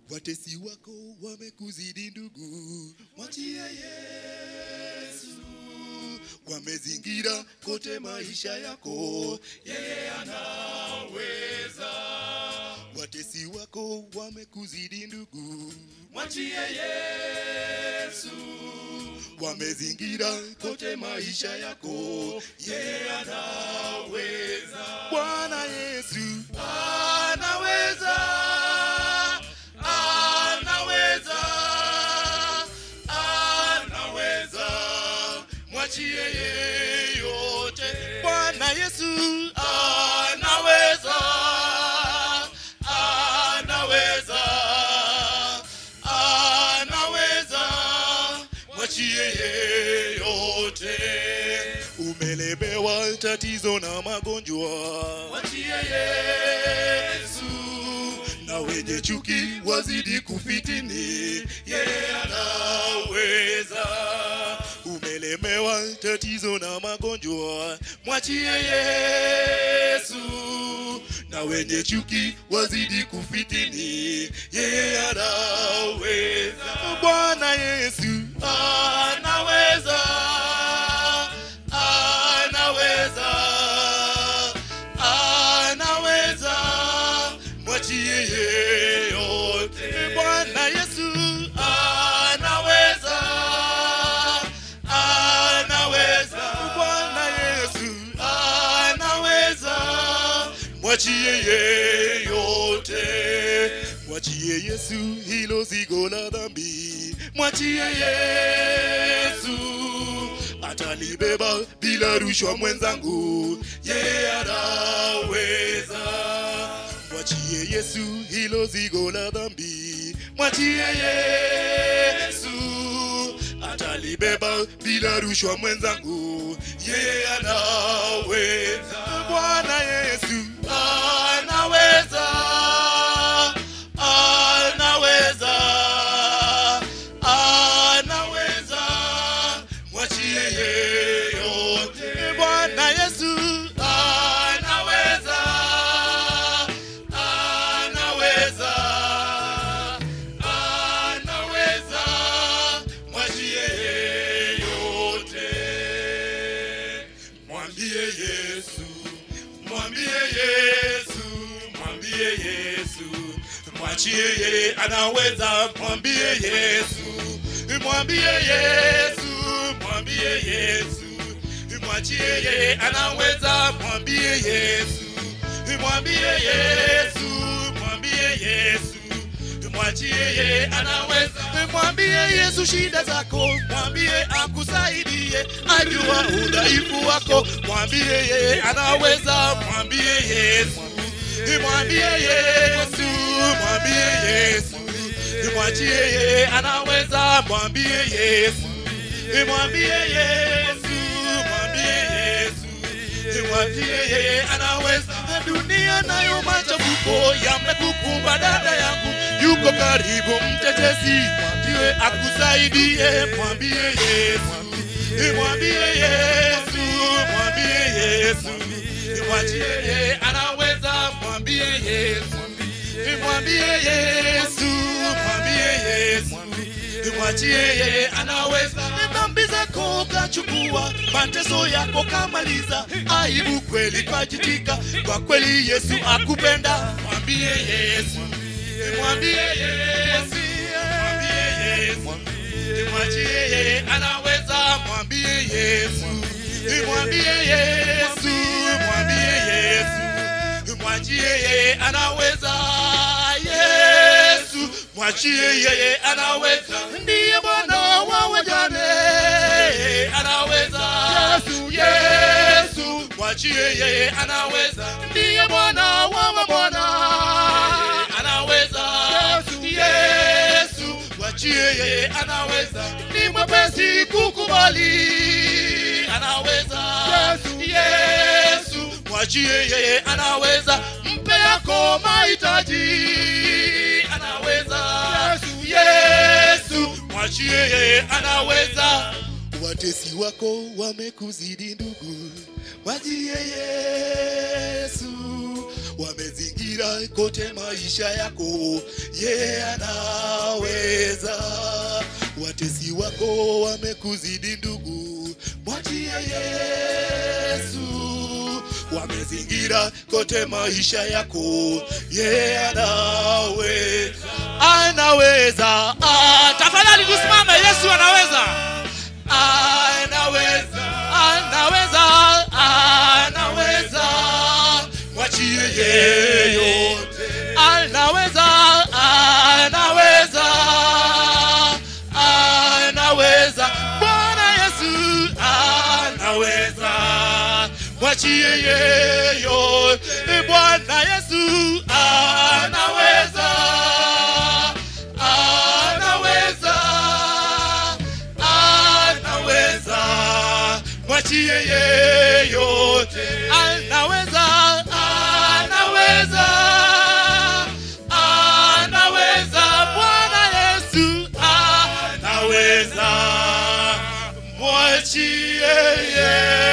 watesi wako wamekuzidi ndugu, mwachie Yesu. Wamezingira kote maisha yako, yeye anaweza. Watesi wako wamekuzidi ndugu, mwachie Yesu. Wamezingira kote maisha yako, yeye anaweza. Bwana Yesu anaweza, anaweza, anaweza. Mwachie yeyote. Bwana Yesu anaweza, anaweza, anaweza. Mwachie yeyote. Umelemewa tatizo na magonjwa, mwachie Yesu. Na wenye chuki wazidi kufitini, yeye anaweza. Umelemewa tatizo na magonjwa, mwachie Yesu. Na wenye chuki wazidi kufitini, yeye anaweza. Bwana Yesu anaweza, anaweza, anaweza. Mwachie yeyote. Bwana Yesu anaweza, anaweza. Bwana Yesu anaweza. Mwachie yeyote, mwachie Yesu hilo zigo la dhambi, mwachie Yesu atalibeba bila rushwa mwenzangu, yeye anaweza. Mwachie Yesu hilo zigo la dhambi, mwachie Yesu atalibeba bila rushwa mwenzangu, yeye anaweza. Bwana Yesu anaweza, anaweza, anaweza. Mwachie yeyote. Bwana Yesu anaweza, anaweza, anaweza. Mwachie yeyote. Mwambie Yesu, mwambie Yesu, mwambie Yesu, mwachie yeye anaweza. Mwambie Yesu, mwambie Yesu, mwambie Yesu, mwachie yeye anaweza. Mwambie Yesu, mwambie Yesu, mwambie Yesu mwachie yeye anaweza. Mwambie Yesu shida zako, mwambie akusaidie, ajua udhaifu wako. Mwambie yeye anaweza, mwambie Yesu, mwambie Yesu, mwambie Yesu, mwachie yeye anaweza, mwambie Yesu, mwambie Yesu, mwambie Yesu, mwachie yeye anaweza. Dunia nayo machafuko yamekukumba dada yangu, yuko karibu mtetezi, mwambie akusaidie, mwambie Yesu, mwambie Yesu, mwambie Yesu, mwachie yeye anaweza, mwambie Yesu, mwambie Yesu, mwambie Yesu, mwachie yeye anaweza. Dhambi zako kachukua, mateso yako kamaliza, aibu kweli kajitika, kwa kweli Yesu akupenda. Mwambie Yesu, mwambie Yesu, mwambie Yesu, mwachie yeye anaweza. Mwambie Yesu, mwambie Yesu, mwambie Yesu, mwachie yeye anaweza. Yesu, mwachie yeye anaweza, ndiye Bwana wa wajane, anaweza. Yesu, Yesu, mwachie yeye anaweza, ndiye Bwana wa mabwana, anaweza. Yesu, mwachie yeye anaweza, ni mwepesi kukubali, anaweza. Yesu, mwachie yeye anaweza, mpe yako mahitaji, anaweza. Yesu, mwachie yeye anaweza. Watesi wako wamekuzidi ndugu, mwachie Yesu, wamezingira wamezingira kote maisha yako ye anaweza watesi wako wamekuzidi ndugu mwachie yesu wamezingira kote maisha yako ye anaweza anaweza ah, tafadhali tusimame yesu anaweza anaweza anaweza anaweza mwachie yeyote anaweza anaweza anaweza bwana yesu anaweza mwachie yeyote bwana yesu anaweza anaweza anaweza mwachie yeyote anaweza anaweza anaweza bwana yesu anaweza mwachie yeyote